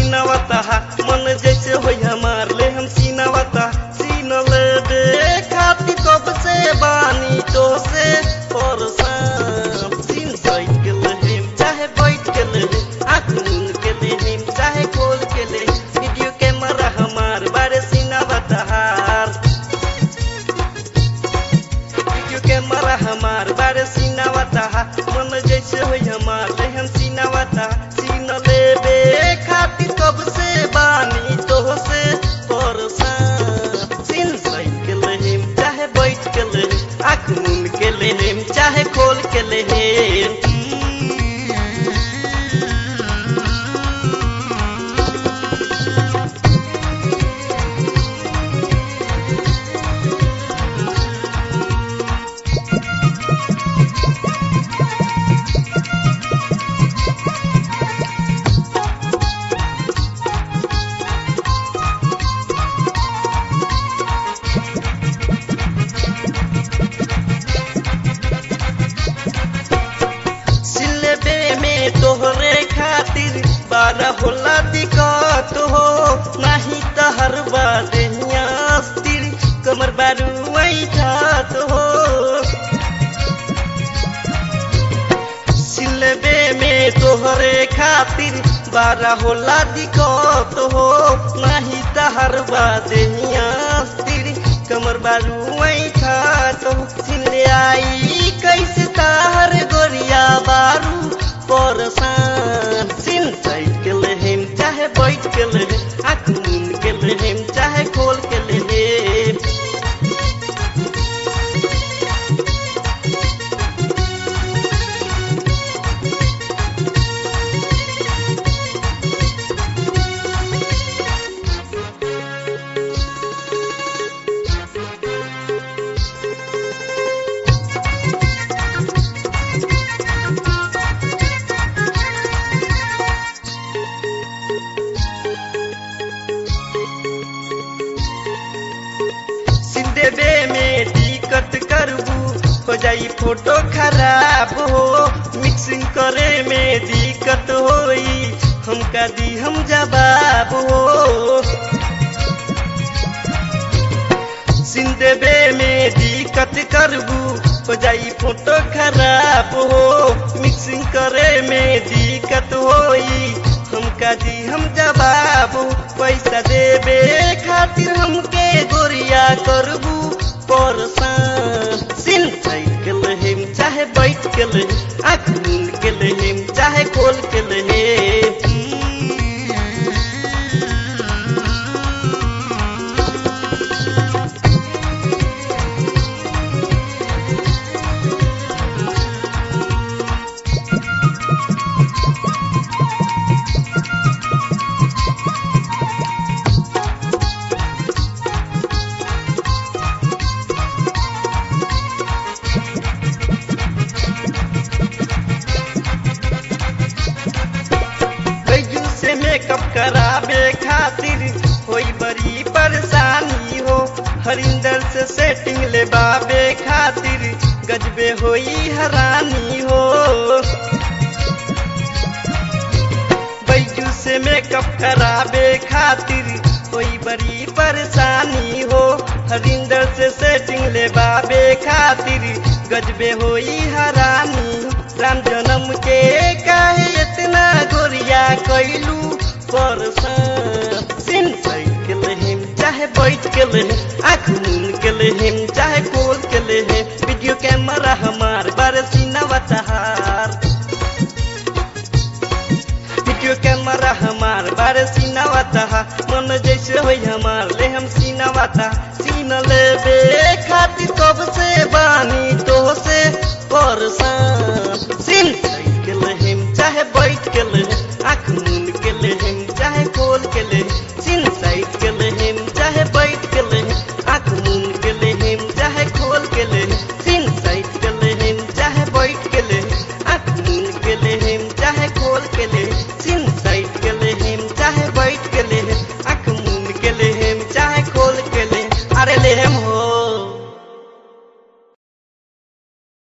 सीनावता मन जैसे होई हमार ले हम सीनावता सीन ले दे खाती कब से बानी तो से परेशान सीन साइड के ले चाहे बैठ के ले आँख मूंद के ले चाहे खोल के ले वीडियो कैमरा हमार बारे सीनावता वीडियो कैमरा हमार बारे सीनावता मन जैसे होई हमार ले हम सीनावता सीन लेबे खातिर कब से बानी तो से परेशान सीन साइड के लेम चाहे बैठ के ले आँख मूंद के लेम चाहे खोल के लेम सिलेबे में तोहरे खातिर बारह होला दिक्कत हो नाही त हर बादिया स्थिर कमर बारू ठात हो सिलेबे में तोहरे खातिर बारह होला दिक्कत हो नाही त हर बादिया स्थिर कमर बारू ठात हो सिले आई कैसे तार गोरिया बारू परेशान सिन साइड के लेहेम चाहे बैठ के ले आँख मूंद के लेहेम चाहे खोल के लेहेम सिंदेबे में टिकट करबू हो जाई फोटो खराब हो मिक्सिंग करे में दिक्कत होई हमका दी हम जवाब हो सिंदेबे में दिक्कत करबू हो जाई फोटो खराब हो मिक्सिंग करे में दिक्कत होई हमका दी हम जवाब हो पैसा देबे खातिर हमके गोरिया करबू परेशान सिन साइड के लेहेम चाहे बैठ के ले आँख मूंद के लेहेम चाहे खोल के लेहेम कैजू से मेकअप कराबे खातिर होई बड़ी परेशानी हो हरिंदर से सेटिंग लेबाबे खातिर गजबे होई हरानी हो बैजू से मेकअप कराबे खातिर होई बड़ी परेशानी हो हरिंदर से सेटिंग लेबाबे खातिर गजबे होई हरानी राम जन्म के काहे इतना गोरिया कैलू परेशान सिन साइड के लेहेम चाहे बैठ के लेहेम आँख मूंद के लेहेम चाहे खोल के लेहेम वीडियो कैमरा हमार बारे सीनावा तहार वीडियो कैमरा हमार बारे सीनावा तहा मन जैसे होई हमार ले हम सीनावा ता सीन लेबे खातिर कब से बानी तो से परेशान सिन साइड के लेहेम चाहे बैठ के ले आँख मूंद के लेहेम चाहे खोल के ले सिन साइड के लेहेम चाहे बैठ के ले आँख मूंद के लेहेम चाहे खोल के ले सिन साइड के लेहेम चाहे बैठ के ले आँख मूंद के लेहेम चाहे खोल के ले सिन